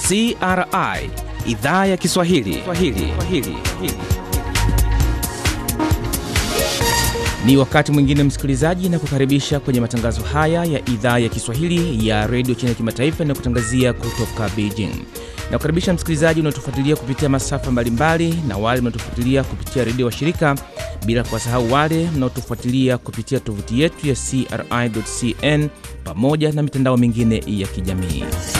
CRI idhaa ya Kiswahili Swahili. Swahili. Ni wakati mwingine msikilizaji, na kukaribisha kwenye matangazo haya ya idhaa ya Kiswahili ya redio China Kimataifa inayokutangazia kutoka Beijing. Na kukaribisha msikilizaji unaotufuatilia kupitia masafa mbalimbali na wale mnaotufuatilia kupitia redio wa shirika, bila kuwasahau wale mnaotufuatilia kupitia tovuti yetu ya CRI.cn pamoja na mitandao mingine ya kijamii.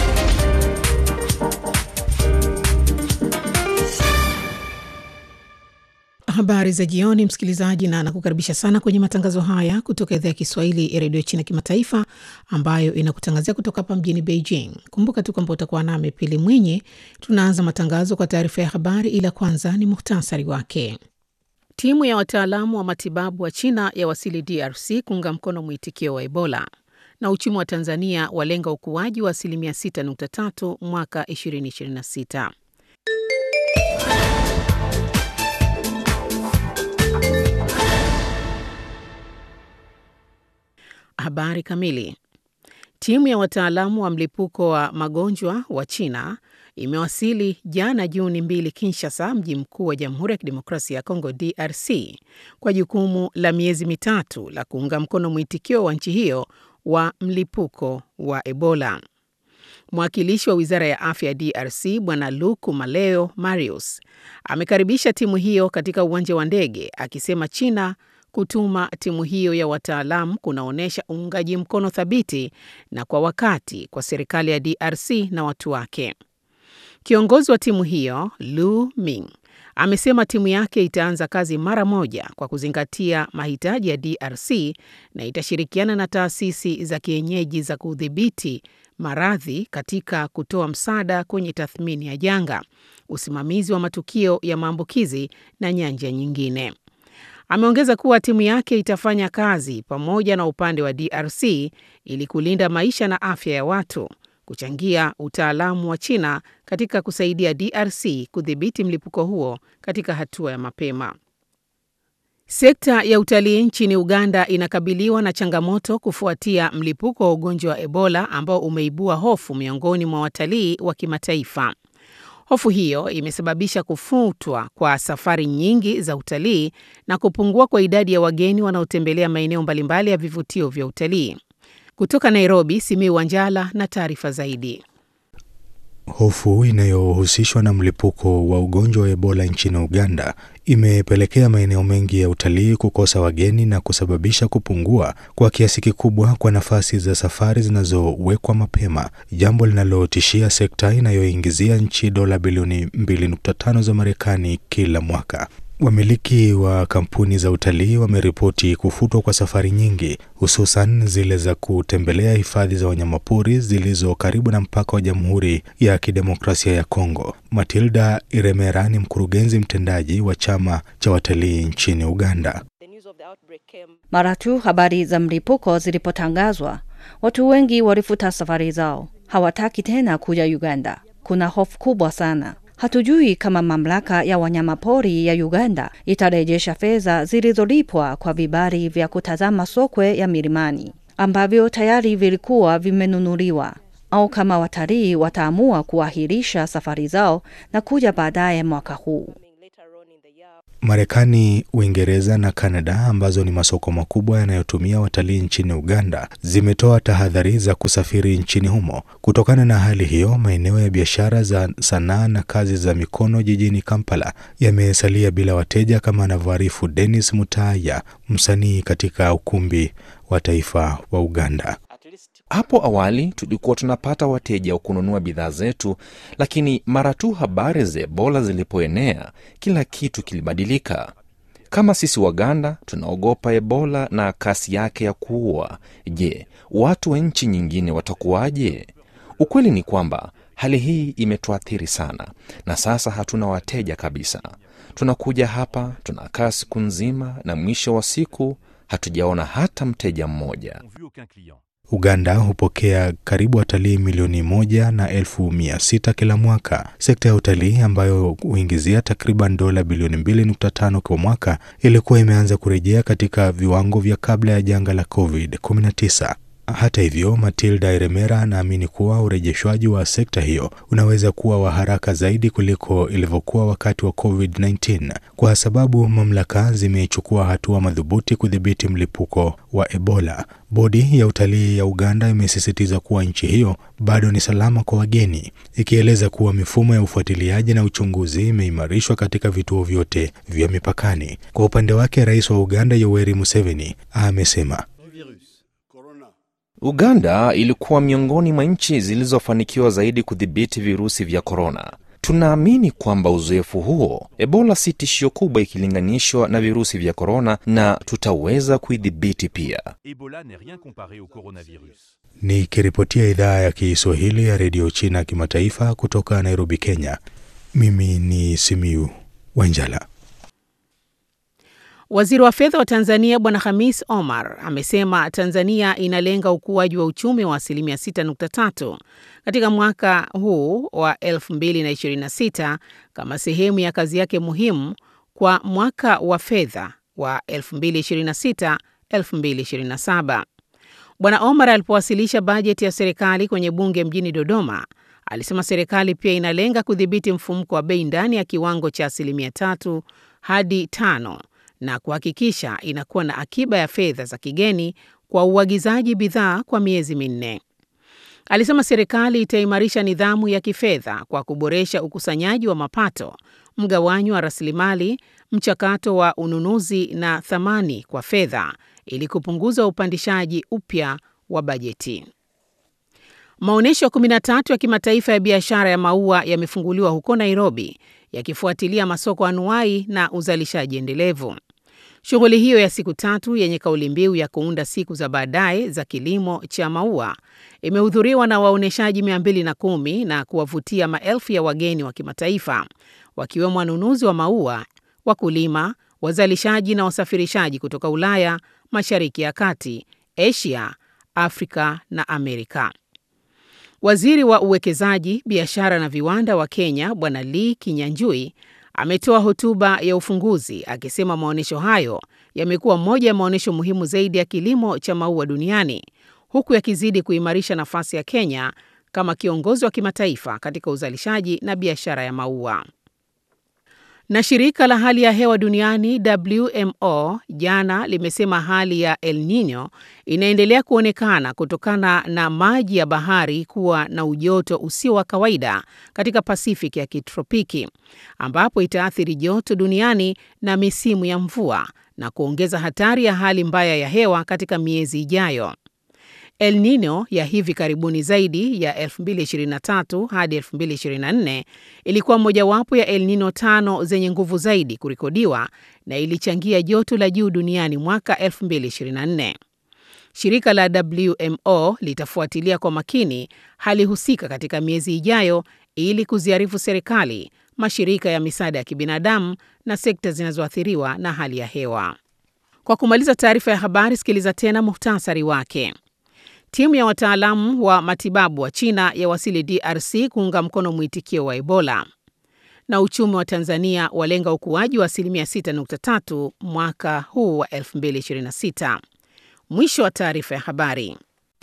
Habari za jioni, msikilizaji, na nakukaribisha sana kwenye matangazo haya kutoka idhaa ya Kiswahili ya redio China Kimataifa, ambayo inakutangazia kutoka hapa mjini Beijing. Kumbuka tu kwamba utakuwa nami Pili Mwinyi. Tunaanza matangazo kwa taarifa ya habari, ila kwanza ni muhtasari wake. Timu ya wataalamu wa matibabu wa China yawasili DRC kuunga mkono mwitikio wa Ebola, na uchumi wa Tanzania walenga ukuaji wa asilimia 6.3 mwaka 2026. Habari kamili. Timu ya wataalamu wa mlipuko wa magonjwa wa China imewasili jana Juni mbili Kinshasa, mji mkuu wa Jamhuri ya Kidemokrasia ya Kongo DRC, kwa jukumu la miezi mitatu la kuunga mkono mwitikio wa nchi hiyo wa mlipuko wa Ebola. Mwakilishi wa wizara ya afya ya DRC Bwana Luku Maleo Marius amekaribisha timu hiyo katika uwanja wa ndege akisema China kutuma timu hiyo ya wataalamu kunaonyesha uungaji mkono thabiti na kwa wakati kwa serikali ya DRC na watu wake. Kiongozi wa timu hiyo Lu Ming amesema timu yake itaanza kazi mara moja kwa kuzingatia mahitaji ya DRC na itashirikiana na taasisi za kienyeji za kudhibiti maradhi katika kutoa msaada kwenye tathmini ya janga, usimamizi wa matukio ya maambukizi na nyanja nyingine. Ameongeza kuwa timu yake itafanya kazi pamoja na upande wa DRC ili kulinda maisha na afya ya watu, kuchangia utaalamu wa China katika kusaidia DRC kudhibiti mlipuko huo katika hatua ya mapema. Sekta ya utalii nchini Uganda inakabiliwa na changamoto kufuatia mlipuko wa ugonjwa wa Ebola ambao umeibua hofu miongoni mwa watalii wa kimataifa. Hofu hiyo imesababisha kufutwa kwa safari nyingi za utalii na kupungua kwa idadi ya wageni wanaotembelea maeneo mbalimbali ya vivutio vya utalii. Kutoka Nairobi, Simiu Wanjala na taarifa zaidi. Hofu inayohusishwa na mlipuko wa ugonjwa wa Ebola nchini Uganda imepelekea maeneo mengi ya utalii kukosa wageni na kusababisha kupungua kwa kiasi kikubwa kwa nafasi za safari zinazowekwa mapema, jambo linalotishia sekta inayoingizia nchi dola bilioni 2.5 za Marekani kila mwaka. Wamiliki wa kampuni za utalii wameripoti kufutwa kwa safari nyingi, hususan zile za kutembelea hifadhi za wanyamapori zilizo karibu na mpaka wa Jamhuri ya Kidemokrasia ya Kongo. Matilda Iremera ni mkurugenzi mtendaji wa chama cha watalii nchini Uganda. Mara tu habari za mlipuko zilipotangazwa, watu wengi walifuta safari zao, hawataki tena kuja Uganda. Kuna hofu kubwa sana. Hatujui kama mamlaka ya wanyamapori ya Uganda itarejesha fedha zilizolipwa kwa vibali vya kutazama sokwe ya milimani ambavyo tayari vilikuwa vimenunuliwa, au kama watalii wataamua kuahirisha safari zao na kuja baadaye mwaka huu. Marekani, Uingereza na Kanada ambazo ni masoko makubwa yanayotumia watalii nchini Uganda zimetoa tahadhari za kusafiri nchini humo. Kutokana na hali hiyo, maeneo ya biashara za sanaa na kazi za mikono jijini Kampala yamesalia bila wateja, kama anavyoarifu Dennis Mutaya, msanii katika ukumbi wa taifa wa Uganda. Hapo awali tulikuwa tunapata wateja wa kununua bidhaa zetu, lakini mara tu habari za Ebola zilipoenea, kila kitu kilibadilika. Kama sisi Waganda tunaogopa Ebola na kasi yake ya kuua, je, watu wa nchi nyingine watakuwaje? Ukweli ni kwamba hali hii imetuathiri sana, na sasa hatuna wateja kabisa. Tunakuja hapa, tunakaa siku nzima, na mwisho wa siku hatujaona hata mteja mmoja. Uganda hupokea karibu watalii milioni moja na elfu mia sita kila mwaka. Sekta ya utalii ambayo huingizia takriban dola bilioni 2.5 kwa mwaka ilikuwa imeanza kurejea katika viwango vya kabla ya janga la COVID-19. Hata hivyo, Matilda Eremera anaamini kuwa urejeshwaji wa sekta hiyo unaweza kuwa wa haraka zaidi kuliko ilivyokuwa wakati wa COVID-19 kwa sababu mamlaka zimechukua hatua madhubuti kudhibiti mlipuko wa Ebola. Bodi ya utalii ya Uganda imesisitiza kuwa nchi hiyo bado ni salama kwa wageni, ikieleza kuwa mifumo ya ufuatiliaji na uchunguzi imeimarishwa katika vituo vyote vya mipakani. Kwa upande wake, rais wa Uganda Yoweri Museveni amesema Uganda ilikuwa miongoni mwa nchi zilizofanikiwa zaidi kudhibiti virusi vya korona. Tunaamini kwamba uzoefu huo, Ebola si tishio kubwa ikilinganishwa na virusi vya korona, na tutaweza kuidhibiti pia. Ebola n'est rien comparé au coronavirus. Nikiripotia idhaa ya Kiswahili ya redio China kimataifa kutoka Nairobi, Kenya, mimi ni Simiu Wanjala. Waziri wa fedha wa Tanzania Bwana Hamis Omar amesema Tanzania inalenga ukuaji wa uchumi wa asilimia 6.3 katika mwaka huu wa 2026 kama sehemu ya kazi yake muhimu kwa mwaka wa fedha wa 2026-2027. Bwana Omar alipowasilisha bajeti ya serikali kwenye bunge mjini Dodoma, alisema serikali pia inalenga kudhibiti mfumuko wa bei ndani ya kiwango cha asilimia tatu hadi tano na kuhakikisha inakuwa na akiba ya fedha za kigeni kwa uagizaji bidhaa kwa miezi minne. Alisema serikali itaimarisha nidhamu ya kifedha kwa kuboresha ukusanyaji wa mapato, mgawanyo wa rasilimali, mchakato wa ununuzi na thamani kwa fedha ili kupunguza upandishaji upya wa bajeti. Maonyesho 13 ya kimataifa ya biashara ya maua yamefunguliwa huko Nairobi yakifuatilia masoko anuai na uzalishaji endelevu. Shughuli hiyo ya siku tatu yenye kauli mbiu ya kuunda siku za baadaye za kilimo cha maua imehudhuriwa na waonyeshaji 210 na kuwavutia maelfu ya wageni wa kimataifa wakiwemo wanunuzi wa maua, wakulima, wazalishaji na wasafirishaji kutoka Ulaya, Mashariki ya Kati, Asia, Afrika na Amerika. Waziri wa uwekezaji, biashara na viwanda wa Kenya Bwana Lee Kinyanjui ametoa hotuba ya ufunguzi akisema maonyesho hayo yamekuwa moja ya maonyesho muhimu zaidi ya kilimo cha maua duniani huku yakizidi kuimarisha nafasi ya Kenya kama kiongozi wa kimataifa katika uzalishaji na biashara ya maua. Na shirika la hali ya hewa duniani WMO jana limesema hali ya El Nino inaendelea kuonekana kutokana na maji ya bahari kuwa na ujoto usio wa kawaida katika Pasifiki ya kitropiki, ambapo itaathiri joto duniani na misimu ya mvua na kuongeza hatari ya hali mbaya ya hewa katika miezi ijayo. El Nino ya hivi karibuni zaidi ya 2023 hadi 2024 ilikuwa mojawapo ya El Nino tano zenye nguvu zaidi kurekodiwa na ilichangia joto la juu duniani mwaka 2024. Shirika la WMO litafuatilia kwa makini hali husika katika miezi ijayo ili kuziarifu serikali, mashirika ya misaada ya kibinadamu na sekta zinazoathiriwa na hali ya hewa. Kwa kumaliza taarifa ya habari, sikiliza tena muhtasari wake. Timu ya wataalamu wa matibabu wa China yawasili DRC kuunga mkono mwitikio wa Ebola. Na uchumi wa Tanzania walenga ukuaji wa asilimia 6.3 mwaka huu wa 2026. Mwisho wa taarifa ya habari.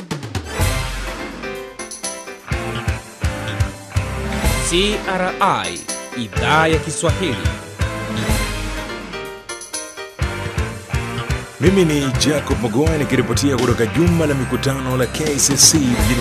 CRI idhaa ya Kiswahili. Mimi ni Jacob Mogoa nikiripotia kutoka jumba la mikutano la KCC mjini